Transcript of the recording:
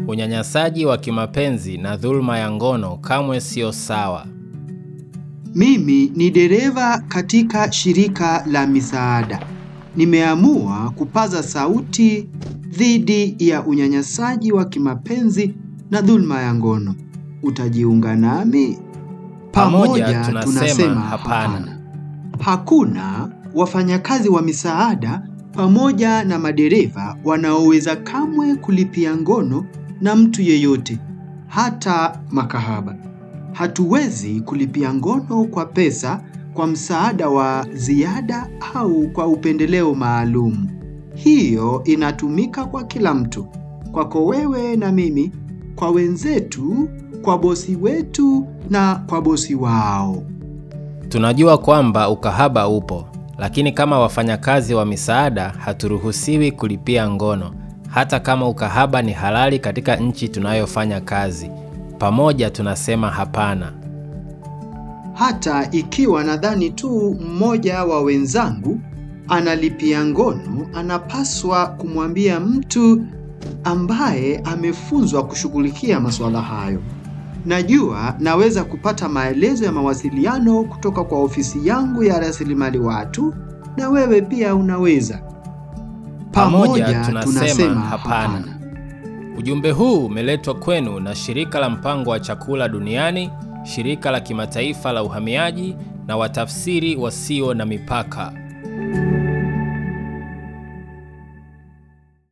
Unyanyasaji wa kimapenzi na dhuluma ya ngono kamwe sio sawa. Mimi ni dereva katika shirika la misaada. Nimeamua kupaza sauti dhidi ya unyanyasaji wa kimapenzi na dhuluma ya ngono. Utajiunga nami? Pamoja tunasema hapana. Hakuna wafanyakazi wa misaada pamoja na madereva wanaoweza kamwe kulipia ngono na mtu yeyote, hata makahaba. Hatuwezi kulipia ngono kwa pesa, kwa msaada wa ziada au kwa upendeleo maalum. Hiyo inatumika kwa kila mtu, kwako wewe na mimi, kwa wenzetu, kwa bosi wetu na kwa bosi wao. Tunajua kwamba ukahaba upo, lakini kama wafanyakazi wa misaada haturuhusiwi kulipia ngono, hata kama ukahaba ni halali katika nchi tunayofanya kazi. Pamoja tunasema hapana. Hata ikiwa nadhani tu mmoja wa wenzangu analipia ngono, anapaswa kumwambia mtu ambaye amefunzwa kushughulikia masuala hayo. Najua naweza kupata maelezo ya mawasiliano kutoka kwa ofisi yangu ya rasilimali watu, na wewe pia unaweza. Pamoja tunasema hapana. Ujumbe huu umeletwa kwenu na Shirika la Mpango wa Chakula Duniani, Shirika la Kimataifa la Uhamiaji na Watafsiri Wasio na Mipaka.